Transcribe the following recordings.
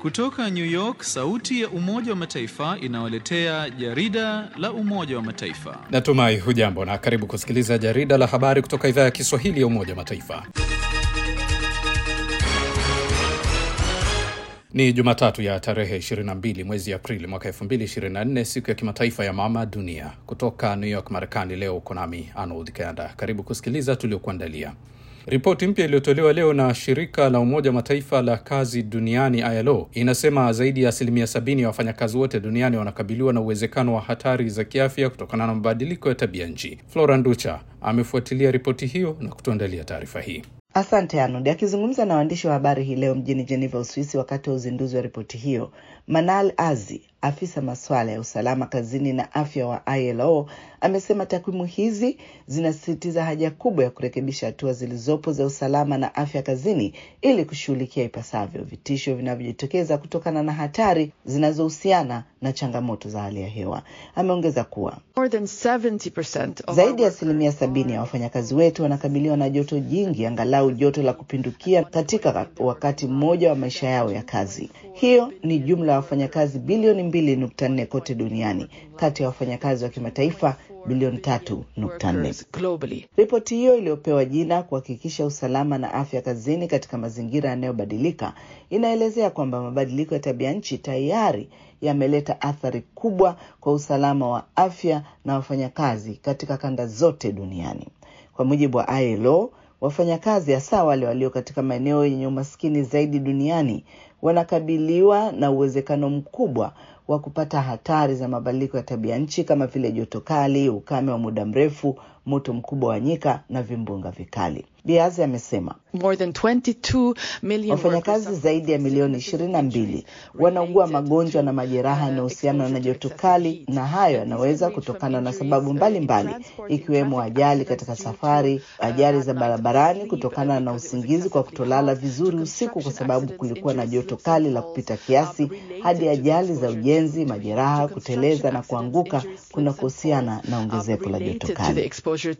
Kutoka New York, sauti ya Umoja wa Mataifa inawaletea jarida la Umoja wa Mataifa. Natumai hujambo na karibu kusikiliza jarida la habari kutoka idhaa ya Kiswahili ya Umoja wa Mataifa. Ni Jumatatu ya tarehe 22 mwezi Aprili mwaka 2024, siku ya kimataifa ya mama dunia. Kutoka New York, Marekani, leo uko nami Arnold Kanda. Karibu kusikiliza tuliokuandalia. Ripoti mpya iliyotolewa leo na shirika la Umoja wa Mataifa la kazi duniani ILO inasema zaidi ya asilimia sabini ya wafanyakazi wote duniani wanakabiliwa na uwezekano wa hatari za kiafya kutokana na mabadiliko ya tabia nchi. Flora Nducha amefuatilia ripoti hiyo na kutuandalia taarifa hii. Asante Arnold. Akizungumza na waandishi wa habari hii leo mjini Geneva, Uswisi, wakati wa uzinduzi wa ripoti hiyo, Manal Azi, afisa masuala ya usalama kazini na afya wa ILO, amesema takwimu hizi zinasisitiza haja kubwa ya kurekebisha hatua zilizopo za usalama na afya kazini ili kushughulikia ipasavyo vitisho vinavyojitokeza kutokana na hatari zinazohusiana na changamoto za hali ya hewa. Ameongeza kuwa zaidi ya asilimia sabini ya wafanyakazi wetu wanakabiliwa na joto jingi, angalau joto la kupindukia katika wakati mmoja wa maisha yao ya kazi. Hiyo ni jumla ya wafanyakazi bilioni mbili nukta nne kote duniani kati ya wafanyakazi wa kimataifa bilioni tatu nukta nne. Ripoti hiyo iliyopewa jina kuhakikisha usalama na afya kazini katika mazingira yanayobadilika inaelezea kwamba mabadiliko ya tabia nchi tayari yameleta athari kubwa kwa usalama wa afya na wafanyakazi katika kanda zote duniani. Kwa mujibu wa ILO, wafanyakazi hasa wale walio katika maeneo yenye umaskini zaidi duniani wanakabiliwa na uwezekano mkubwa wa kupata hatari za mabadiliko ya tabia nchi kama vile joto kali, ukame wa muda mrefu, moto mkubwa wa nyika na vimbunga vikali. Biazi amesema wafanyakazi zaidi ya milioni ishirini na mbili wanaugua magonjwa na majeraha yanayohusiana na joto kali, na hayo yanaweza kutokana na sababu mbalimbali mbali, ikiwemo ajali katika safari, ajali za barabarani kutokana na usingizi kwa kutolala vizuri usiku kwa sababu kulikuwa na joto kali la kupita kiasi, hadi ajali za ujenzi, majeraha, kuteleza na kuanguka kunakohusiana na ongezeko la joto kali.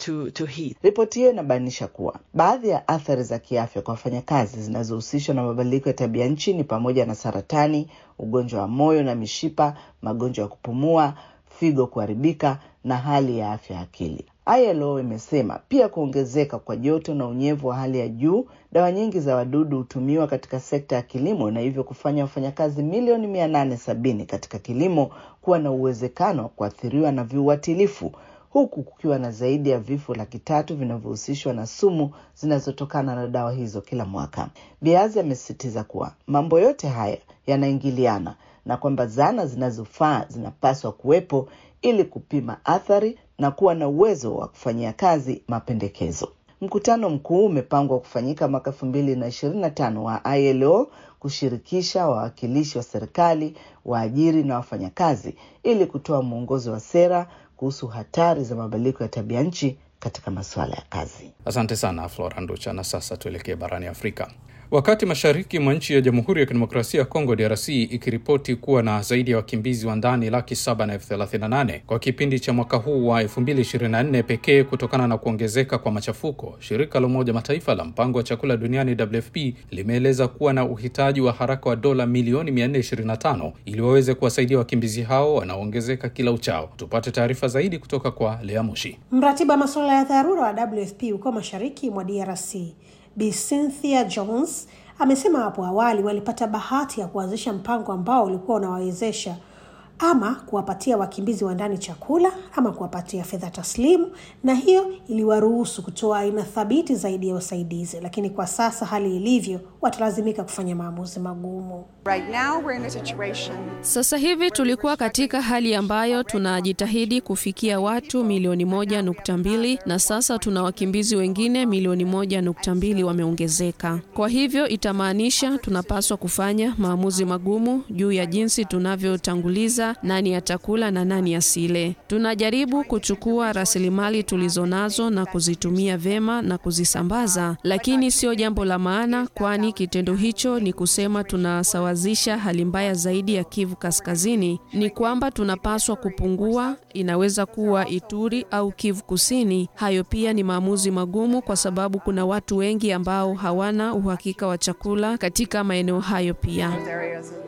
Ripoti hiyo inabainisha kuwa baadhi ya athari za kiafya kwa wafanyakazi zinazohusishwa na mabadiliko ya tabia nchi ni pamoja na saratani, ugonjwa wa moyo na mishipa, magonjwa ya kupumua, figo kuharibika na hali ya afya ya akili. ILO imesema pia kuongezeka kwa joto na unyevu wa hali ya juu, dawa nyingi za wadudu hutumiwa katika sekta ya kilimo na hivyo kufanya wafanyakazi milioni mia nane sabini katika kilimo kuwa na uwezekano wa kuathiriwa na viuatilifu huku kukiwa na zaidi ya vifo laki tatu vinavyohusishwa na sumu zinazotokana na dawa hizo kila mwaka. Biazi amesisitiza kuwa mambo yote haya yanaingiliana na kwamba zana zinazofaa zinapaswa kuwepo ili kupima athari na kuwa na uwezo wa kufanyia kazi mapendekezo. Mkutano mkuu umepangwa kufanyika mwaka elfu mbili na ishirini na tano wa ILO kushirikisha wawakilishi wa serikali, waajiri na wafanyakazi ili kutoa mwongozo wa sera kuhusu hatari za mabadiliko ya tabia nchi katika masuala ya kazi. Asante sana Flora Nducha. Na sasa tuelekee barani Afrika. Wakati mashariki mwa nchi ya Jamhuri ya Kidemokrasia ya Kongo DRC ikiripoti kuwa na zaidi ya wakimbizi wa ndani laki saba na elfu thelathini na nane kwa kipindi cha mwaka huu wa 2024 pekee kutokana na kuongezeka kwa machafuko, shirika la Umoja Mataifa la mpango wa chakula duniani WFP limeeleza kuwa na uhitaji wa haraka wa dola milioni 425 ili waweze kuwasaidia wakimbizi hao wanaoongezeka kila uchao. Tupate taarifa zaidi kutoka kwa Lea Mushi, mratibu wa masuala ya dharura wa WFP huko mashariki mwa DRC. Bi Cynthia Jones amesema hapo awali walipata bahati ya kuanzisha mpango ambao ulikuwa unawawezesha ama kuwapatia wakimbizi wa ndani chakula ama kuwapatia fedha taslimu, na hiyo iliwaruhusu kutoa aina thabiti zaidi ya usaidizi. Lakini kwa sasa hali ilivyo, watalazimika kufanya maamuzi magumu. Right now we're in a situation... Sasa hivi tulikuwa katika hali ambayo tunajitahidi kufikia watu milioni moja nukta mbili na sasa tuna wakimbizi wengine milioni moja nukta mbili wameongezeka. Kwa hivyo itamaanisha tunapaswa kufanya maamuzi magumu juu ya jinsi tunavyotanguliza nani atakula na nani asile. Tunajaribu kuchukua rasilimali tulizonazo na kuzitumia vema na kuzisambaza, lakini sio jambo la maana, kwani kitendo hicho ni kusema tunasawazisha hali mbaya zaidi ya Kivu Kaskazini. Ni kwamba tunapaswa kupungua, inaweza kuwa Ituri au Kivu Kusini. Hayo pia ni maamuzi magumu, kwa sababu kuna watu wengi ambao hawana uhakika wa chakula katika maeneo hayo pia.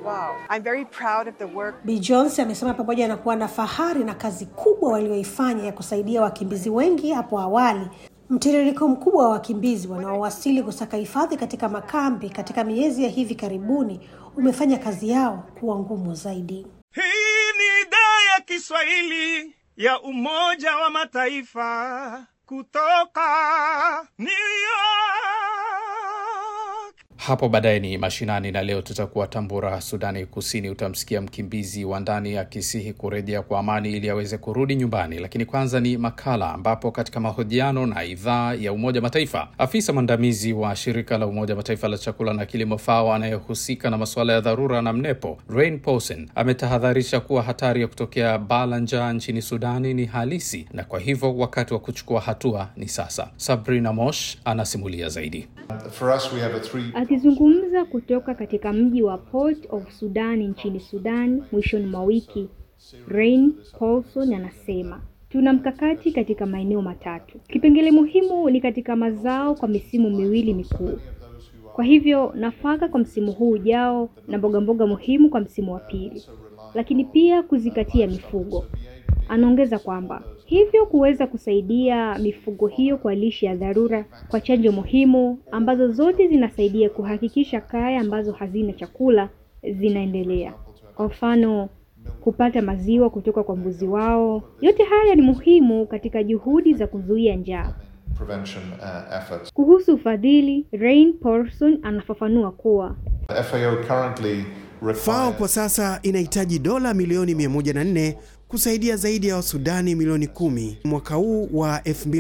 well. I'm very proud of the work Bi Jones amesema pamoja na kuwa na fahari na kazi kubwa walioifanya ya kusaidia wakimbizi wengi hapo awali, mtiririko mkubwa wa wakimbizi wanaowasili kusaka hifadhi katika makambi katika miezi ya hivi karibuni umefanya kazi yao kuwa ngumu zaidi. Hii ni idhaa ya Kiswahili ya Umoja wa Mataifa kutoka New York. Hapo baadaye ni mashinani, na leo tutakuwa Tambura, Sudani Kusini. Utamsikia mkimbizi wa ndani akisihi kurejea kwa amani ili aweze kurudi nyumbani. Lakini kwanza ni makala, ambapo katika mahojiano na idhaa ya Umoja Mataifa, afisa mwandamizi wa shirika la Umoja Mataifa la chakula na kilimo FAO anayehusika na masuala ya dharura na mnepo, Rain Paulsen ametahadharisha kuwa hatari ya kutokea baa la njaa nchini Sudani ni halisi, na kwa hivyo wakati wa kuchukua hatua ni sasa. Sabrina Mosh anasimulia zaidi. For us, we have a three Akizungumza kutoka katika mji wa Port of Sudan nchini Sudan mwishoni mwa wiki, Rain Paulson anasema tuna mkakati katika maeneo matatu. Kipengele muhimu ni katika mazao kwa misimu miwili mikuu. Kwa hivyo nafaka kwa msimu huu ujao na mboga mboga muhimu kwa msimu wa pili, lakini pia kuzingatia mifugo. Anaongeza kwamba hivyo kuweza kusaidia mifugo hiyo kwa lishe ya dharura, kwa chanjo muhimu ambazo zote zinasaidia kuhakikisha kaya ambazo hazina chakula zinaendelea. Kwa mfano, kupata maziwa kutoka kwa mbuzi wao. Yote haya ni muhimu katika juhudi za kuzuia njaa. prevention uh, efforts. Kuhusu ufadhili, Rain Paulson anafafanua kuwa The FAO currently FAO requires kwa sasa inahitaji dola milioni 104 kusaidia zaidi ya Wasudani milioni kumi mwaka huu wa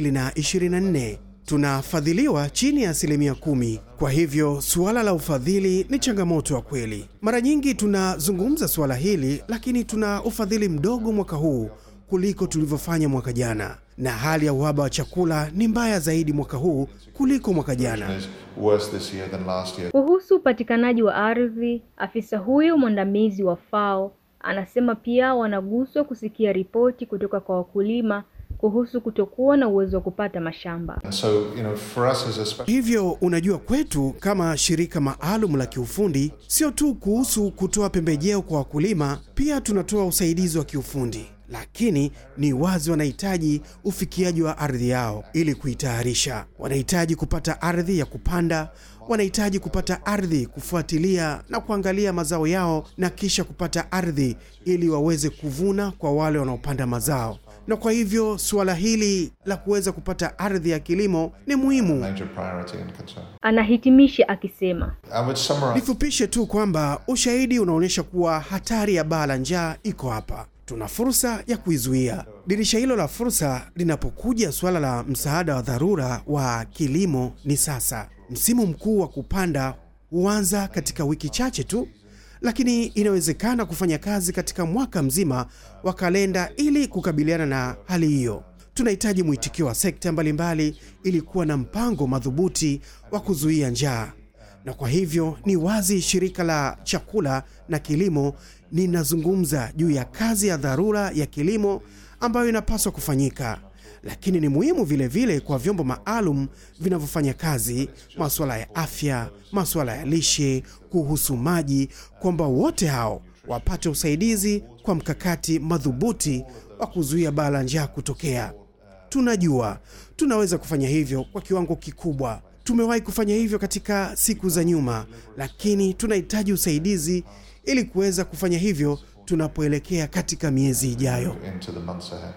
2024. Tunafadhiliwa chini ya asilimia kumi. Kwa hivyo suala la ufadhili ni changamoto ya kweli. Mara nyingi tunazungumza suala hili, lakini tuna ufadhili mdogo mwaka huu kuliko tulivyofanya mwaka jana, na hali ya uhaba wa chakula ni mbaya zaidi mwaka huu kuliko mwaka jana. is worse this year than last year. Kuhusu upatikanaji wa ardhi, afisa huyo mwandamizi wa FAO anasema pia wanaguswa kusikia ripoti kutoka kwa wakulima kuhusu kutokuwa na uwezo wa kupata mashamba. And so, you know, for us as a special Hivyo unajua, kwetu kama shirika maalum la kiufundi, sio tu kuhusu kutoa pembejeo kwa wakulima, pia tunatoa usaidizi wa kiufundi, lakini ni wazi wanahitaji ufikiaji wa ardhi yao ili kuitayarisha. Wanahitaji kupata ardhi ya kupanda, wanahitaji kupata ardhi kufuatilia na kuangalia mazao yao, na kisha kupata ardhi ili waweze kuvuna kwa wale wanaopanda mazao na kwa hivyo suala hili la kuweza kupata ardhi ya kilimo ni muhimu. major priority and concern. Anahitimisha akisema I would summarize Nifupishe tu kwamba ushahidi unaonyesha kuwa hatari ya baa la njaa iko hapa. Tuna fursa ya kuizuia. Dirisha hilo la fursa linapokuja suala la msaada wa dharura wa kilimo ni sasa. Msimu mkuu wa kupanda huanza katika wiki chache tu, lakini inawezekana kufanya kazi katika mwaka mzima wa kalenda ili kukabiliana na hali hiyo. Tunahitaji mwitikio wa sekta mbalimbali ili kuwa na mpango madhubuti wa kuzuia njaa na kwa hivyo ni wazi shirika la chakula na kilimo linazungumza juu ya kazi ya dharura ya kilimo ambayo inapaswa kufanyika, lakini ni muhimu vile vile kwa vyombo maalum vinavyofanya kazi masuala ya afya, masuala ya lishe, kuhusu maji, kwamba wote hao wapate usaidizi kwa mkakati madhubuti wa kuzuia baa la njaa kutokea. Tunajua tunaweza kufanya hivyo kwa kiwango kikubwa. Tumewahi kufanya hivyo katika siku za nyuma, lakini tunahitaji usaidizi ili kuweza kufanya hivyo tunapoelekea katika miezi ijayo. into the months ahead.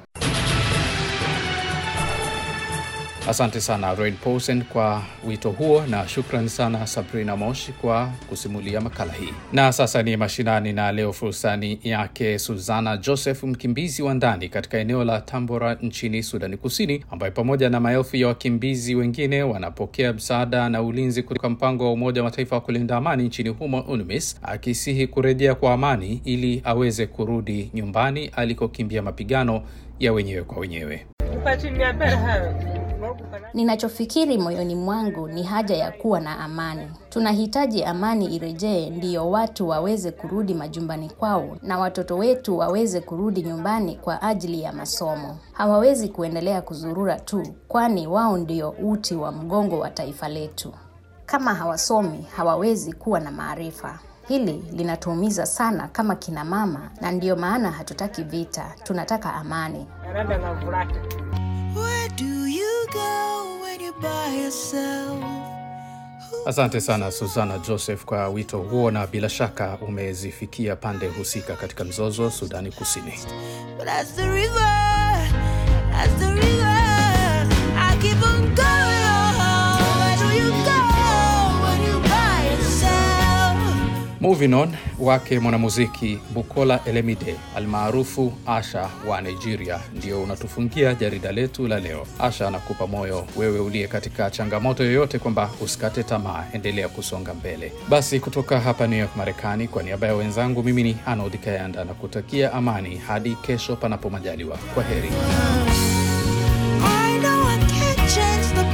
Asante sana Rain Paulsen kwa wito huo, na shukran sana Sabrina Moshi kwa kusimulia makala hii. Na sasa ni mashinani, na leo fursani yake Suzana Joseph, mkimbizi wa ndani katika eneo la Tambora nchini Sudani Kusini, ambaye pamoja na maelfu ya wakimbizi wengine wanapokea msaada na ulinzi kutoka mpango wa Umoja wa Mataifa wa kulinda amani nchini humo UNMISS, akisihi kurejea kwa amani ili aweze kurudi nyumbani alikokimbia mapigano ya wenyewe kwa wenyewe. Ninachofikiri moyoni mwangu ni haja ya kuwa na amani. Tunahitaji amani irejee, ndiyo watu waweze kurudi majumbani kwao na watoto wetu waweze kurudi nyumbani kwa ajili ya masomo. Hawawezi kuendelea kuzurura tu, kwani wao ndio uti wa mgongo wa taifa letu. Kama hawasomi, hawawezi kuwa na maarifa. Hili linatuumiza sana kama kina mama, na ndiyo maana hatutaki vita, tunataka amani. Where do you go when you're by yourself? Asante sana Susana Joseph kwa wito huo, na bila shaka umezifikia pande husika katika mzozo Sudani Kusini. But as the river, as the river, I keep on going on. Where do you go when you're by yourself? Moving on wake mwanamuziki Bukola Elemide almaarufu Asha wa Nigeria ndio unatufungia jarida letu la leo. Asha anakupa moyo wewe uliye katika changamoto yoyote kwamba usikate tamaa, endelea kusonga mbele. Basi kutoka hapa New York Marekani, kwa niaba ya wenzangu, mimi ni Arnold Kayanda na kutakia amani hadi kesho, panapo majaliwa. Kwa heri. I know I can't change the